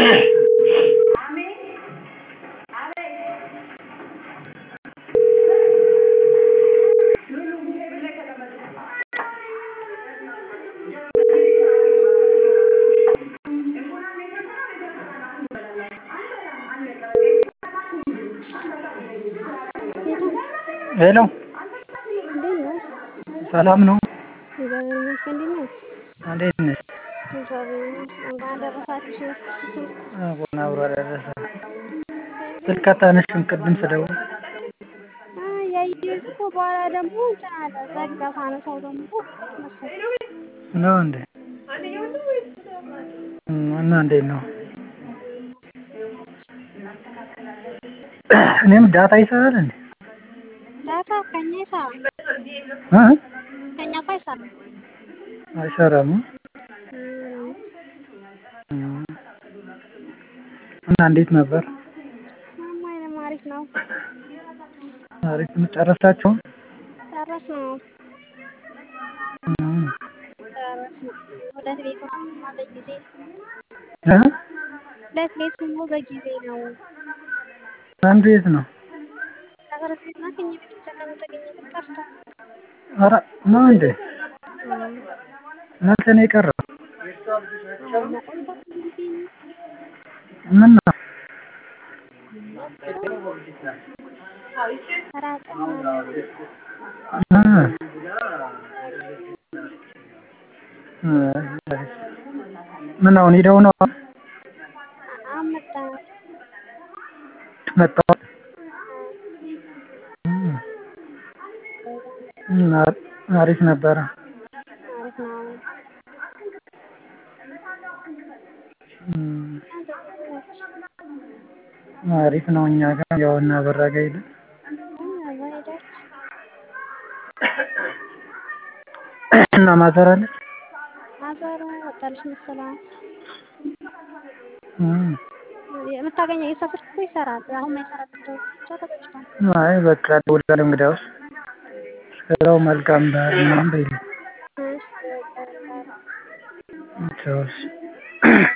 ሄሎ እንዴት ነህ? ሰላም ነው? እግዚአብሔር ይመስገን። እንዴት ነህ? እንዴት ነሽ? እግዚአብሔር ይመስገን። እንኳን አደረሳችሁ። እንኳን አብሮ አደረሰ። ስልክ አታነሺም ቅድም ስደውል? ያየሁት እኮ በኋላ ደግሞ እንትን አለ ዘጋ። ሳነሳው ደግሞ መሰለኝ። ነው እንዴ? እና እንዴት ነው? እኔም ዳታ ይሰራል እንዴ? ዳታ ከኛ ይሰራል። እ ከኛ እኮ አይሰራም። አይሰራም? እም፣ እና እንዴት ነበር? ምንም አይልም። አሪፍ ነው። አሪፍ ነው። ጨረሳችሁ? ጨረስን ነው እም፣ ጨረስን። ሁለት ቤት ሆኖ በጊዜ እ ሁለት ቤት ሆኖ በጊዜ ነው። አንዱ የት ነው? ነገሮች ቤት ናት። ከኛ ቤት ብቻ ከምትገኝበት ቀርታ ኧረ ነው እንዴ? መቼ ነው የቀረው? መቆይታት እንግዲህ ምን ነው? ራቀ ምናምን እ እ ምን አሁን ሄደው ነው አመጣ መጣሁ? እም፣ አሪፍ ነበረ። አሪፍ ነው። እም፣ አሪፍ ነው። እኛ ጋር ያው እና በራ ጋር ሄድን። ሄደች እና ማዘር አለች? ማዘር ወጣለች መሰለኝ። እም፣ የምታገኘው የእሷ ስልክ እኮ ይሰራል። አሁን የማይሰራበት ደውል ብቻ ተዘግቷል። አይ በቃ እደውላለሁ እንግዲያውስ። እስከዛው መልካም በዓል ምናምን በይልኝ። እሺ በቃ በቃ ቻው እሺ።